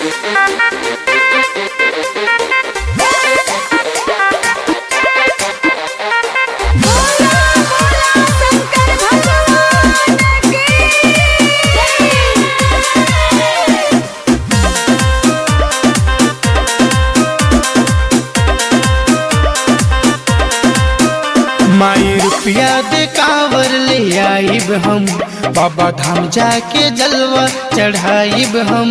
माई रुपया दे कावर ले आइब हम बाबा धाम जाके जलवा चढ़ाइब हम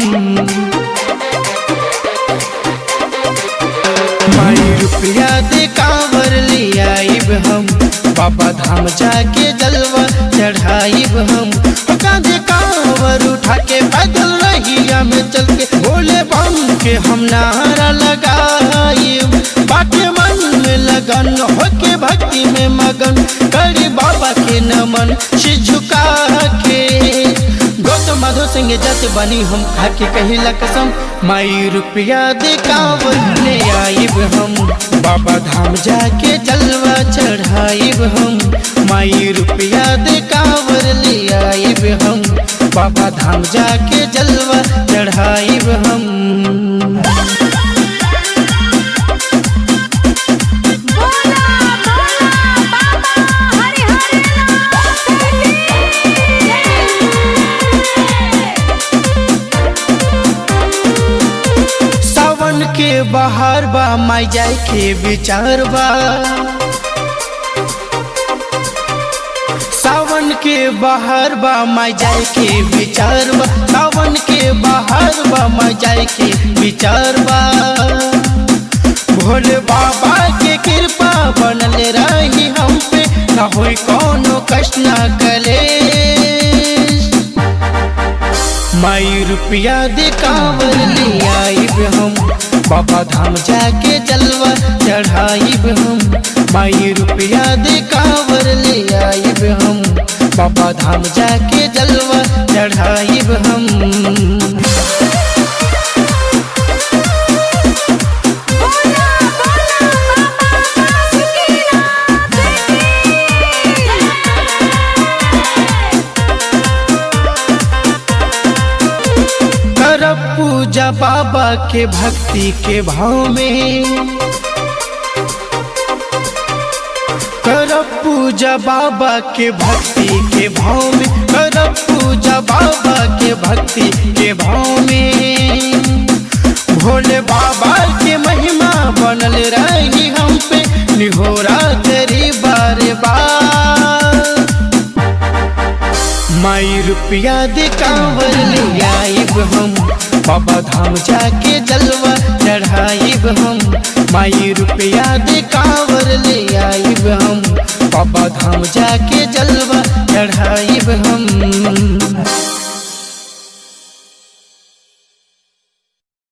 माई रुपया दे कावर ले आइब हम बाबा धाम जाके जलवा चढ़ाइब हम कांधे कावर उठा के पैदल रहिया में चल के भोले बम के हम नारा लगाइब बाटे मन में लगन होके भक्ति में मगन करी बाबा के नमन से झुका के गौतम माधव सिंह जत बनी हम खाके कहिला कसम माई रुपया दे कावर ले आइब हम बाबा धाम जाके जलवा चढ़ाइब हम माई रुपया दे कावर ले आइब हम बाबा धाम जाके जलवा चढ़ाइब हम बोला बोला बाबा हरि हरि सावन के बहार बा माई जाए के विचार बा सावन के बहार बा माई जाए के विचार बा सावन के बहार बा माई जाए के विचार बा भोले बाबा के कृपा बनल रही हम पे ना होई कोनो कष्ट ना कले माई रुपया दे कांवर ले आइब हम बाबा धाम जाके जलवा चढ़ाइब हम माई रुपया दे कांवर ले आइब हम बाबा धाम जाके जलवा चढ़ाइब हम बोला बोला बाबा बासुकीनाथ करब पूजा बाबा के भक्ति के भाव में करब पूजा बाबा के भक्ति के भाव में करब पूजा बाबा के भक्ति के भाव में भोले बाबा के महिमा बनल रही हम पे निहोरा तेरी बार बार माई रुपया दे कांवर ले आइब हम बाबा धाम जाके जलवा चढ़ाइब हम माई रुपया दे कांवर ले आइब हम बाबा धाम जाके जलवा चढ़ाइब हम